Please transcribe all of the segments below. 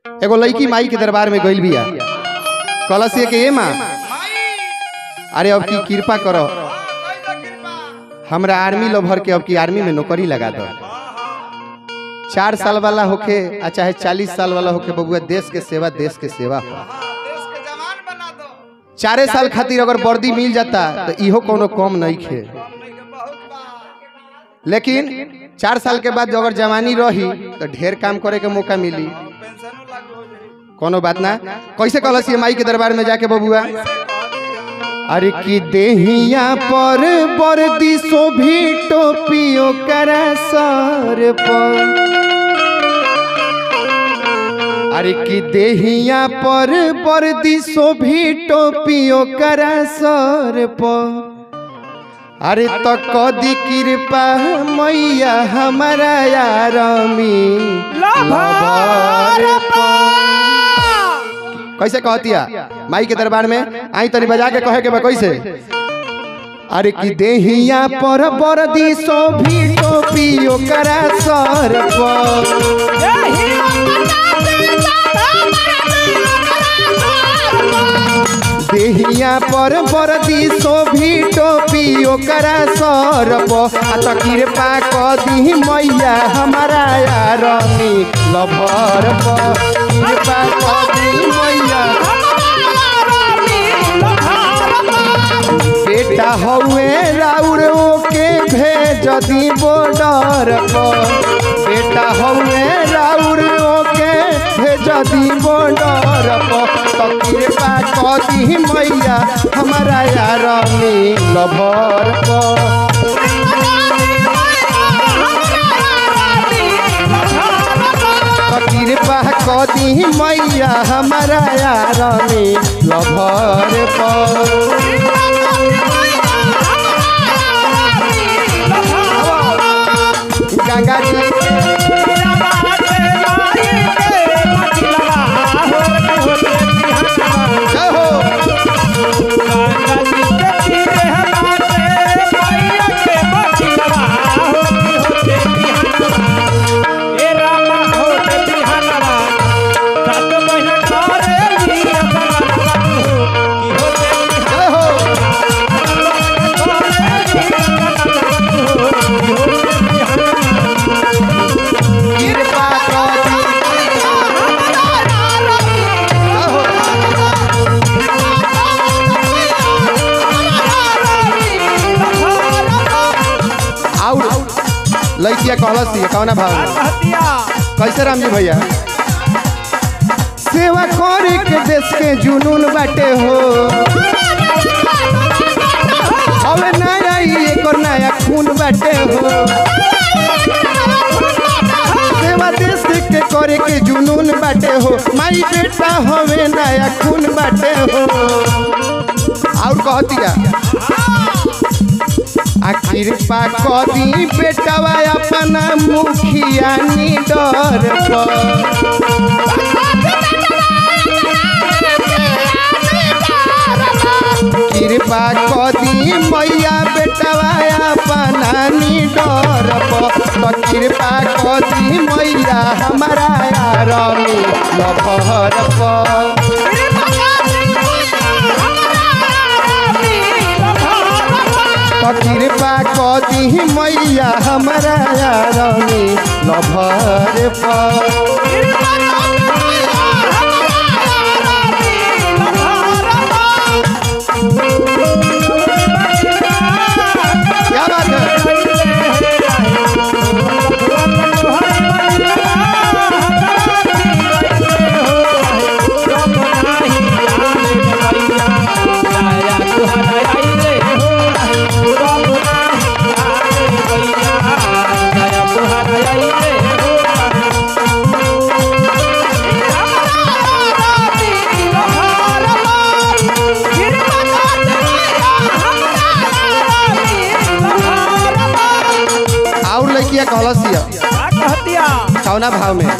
एगो लड़की माई के दरबार में गइल बिया कलसिए के ए माँ अरे अब की कृपा करो हमरा आर्मी लोभर के अब की आर्मी में नौकरी लगा दो चार साल वाला होके आ चाहे चालीस साल वाला होके बबुआ देश के सेवा देश के सेवा हो चारे साल खातिर अगर वर्दी मिल जाता तो इहो कोनो कम नहीं खे लेकिन चार साल के बाद अगर जवानी रही तो ढेर काम करे के मौका मिली कोनो बात ना कैसे कहलस ये माई के दरबार में जाके बबुआ अरे की देहिया पर बरदी शोभी टोपियो करा सर पर अरे की देहिया पर बरदी शोभी टोपियो करा सर पर अरे तो कदी कृपा मैया हमारा यारमी लभर कैसे कहतिया माई के दरबार में आई तनी बजा के कहे के बा कैसे अरे की देहिया पर बरदी शोभी टोपियो करा सर पर देहिया पर बरदी शोभी टोपी ओकरा सरप आ त कृपा कदी मैया हमारा यारनी लभर प कृपा कदी मैया बेटा हौए राउर ओके भेज दी बॉर्डर पर बेटा हौए राउर ओके भेज दी बॉर्डर पर तो कृपा कदी मैया हमारा यार लभर पर तो कृपा कदी मैया हमारा यार लभर पर गंगा जी जय हो जय हो कृपा कदी जय हो और लड़किया कहलस ये कौना भाव में कैसे राम जी भैया सेवा करे के देश के जुनून बाटे हो हवे नया ई एकर नया खून बाटे हो सेवा देश के करे के जुनून बाटे हो माई बेटा हवे नया खून बाटे हो और कहतिया आ कृपा कदी बेटवा अपना मुखिया निडर पर कृपा कदी मैया बेटवा अपना निडर पर तो कृपा कदी मैया हमारा यारमी लभर पर तो कृपा कदी मैया हमारा यारमी लभर पर क्या बात है और लड़किया कहलसिया कौना भाव में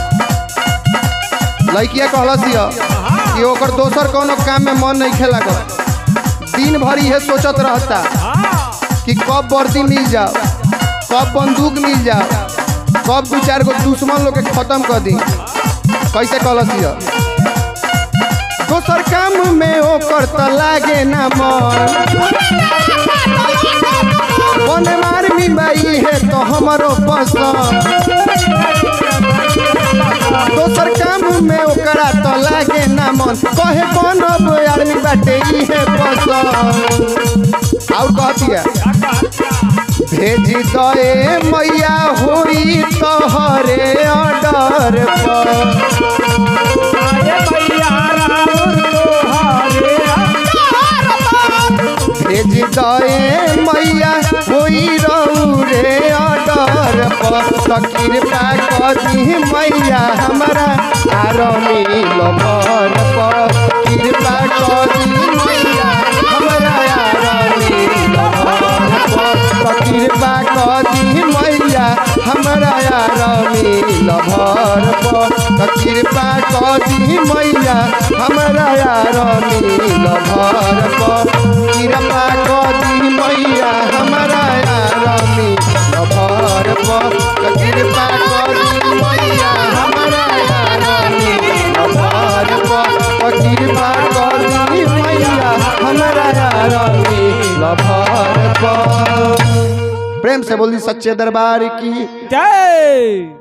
लड़किया कहलसिया कि ओकर दोसर कोनो काम में मन नहीं खेला दिन भर इहे सोचत रहता कि कब वर्दी मिल जाओ कब बंदूक मिल जाओ कब दू चार गो दुश्मन लोग के खत्म कर दी कैसे कलसिया दोसर काम में ओकर त लागे ना मन बने मार बाई है तो हमरो पसंद दोसर काम में ओकरा तो लागे ना मन कहे बनब आदमी बाटे इहे पसंद और कहतिया भेज दए मैया हुई तोहरे ऑर्डर पर भेज दए मैया हुई रहू रे ऑर्डर पर तो कृपा करी मैया हमारा आरमी लमर पर कृपा करी मैया हमारा आरमी लमर पर तो कृपा करी मैया हमारा आरमी लभर पर तो कृपा करी मैया हमारा आरमी लभर पर कृपा करी मैया हमारा आरमी लभर पर तो कृपा करी मैया हमारा आरमी लभर पर तो कृपा करी मैया हमारा आरमी लभर पर प्रेम से बोली सच्चे दरबार की जय